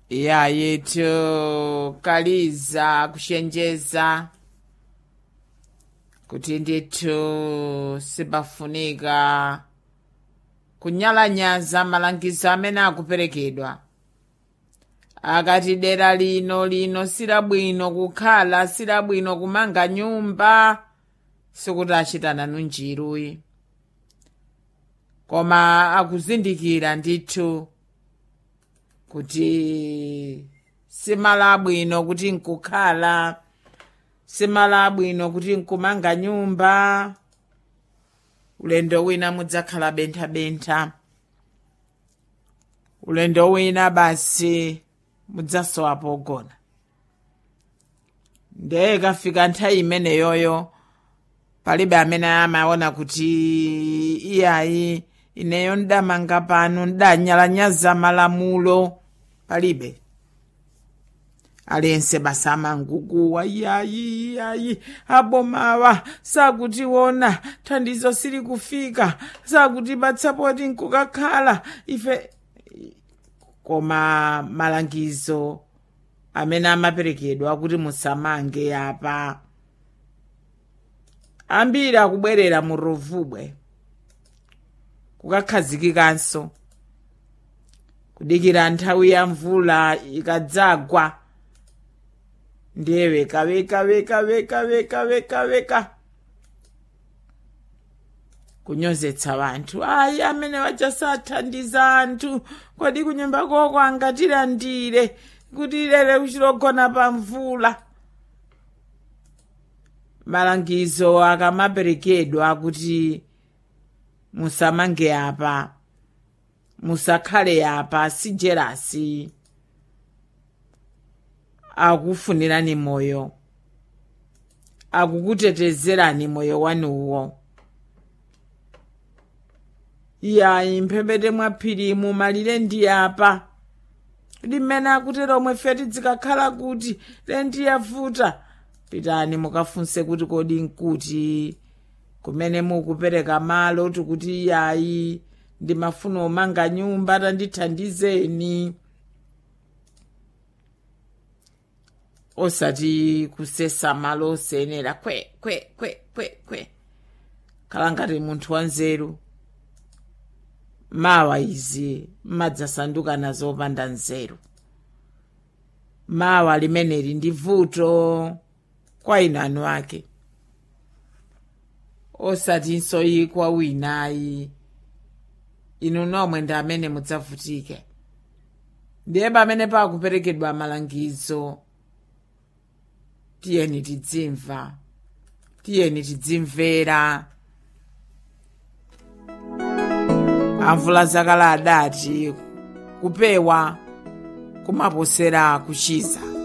ya yetu kaliza kushenjeza kuti ndithu sipafunika kunyalanyaza malangizo amene akuperekedwa akati dera lino lino silabwino kukhala silabwino kumanga nyumba sikuti achitana nunjiruyi koma akuzindikira ndithu kuti simalabwino kuti nkukhala simalabwino kuti nkumanga nyumba ulendo wina mudzakhala benthabentha ulendo wina basi mudzasowa pogona ndeye ikafika nthawi imeneyoyo palibe amene amaona kuti iyayi ineyo ndamanga pano ndanyalanyaza malamulo palibe aliyense basa amangukuwa iyayi iyayi abomawa sakutiona thandizo sili kufika sakutipatsapo nkukakhala ife koma malangizo amene amaperekedwa kuti musamange apa ambiri akubwerera mu rovubwe kukakhazikikanso kudikira nthawi ya mvula ikadzagwa ndiye weka weka weka weka weka weka weka kunyozetsa vanthu ayi amene wachasathandiza anthu kodi kunyumba koko angatilandire kuti lere kuchilogona pa mvula malangizo akamaperekedwa kuti musamange apa musakhale apa sijerasi akufunirani moyo akukutetezerani moyo wanuwo iyayi mphepete mwaphiri mumalire ndi apa limene akutero omwe feti zikakhala kuti lendi yavuta pitani mukafunse kuti kodi nkuti kumene mukupereka malo tikuti iyayi ndimafuna omanga nyumba tandithandizeni osati kusesa malo osenera kwe kwe kwe kwe kwe khala ngati munthu wanzeru mawa izi madzasanduka nazo opanda nzeru mawa limeneli ndi vuto kwa inanu ake osatinso ikwa winayi inu nomwe ndi amene mudzavutike ndiye pamene pakuperekedwa malangizo tiyeni tidzimva tiyeni tidzimvera amvula zakale adati kupewa kumaposera kuchiza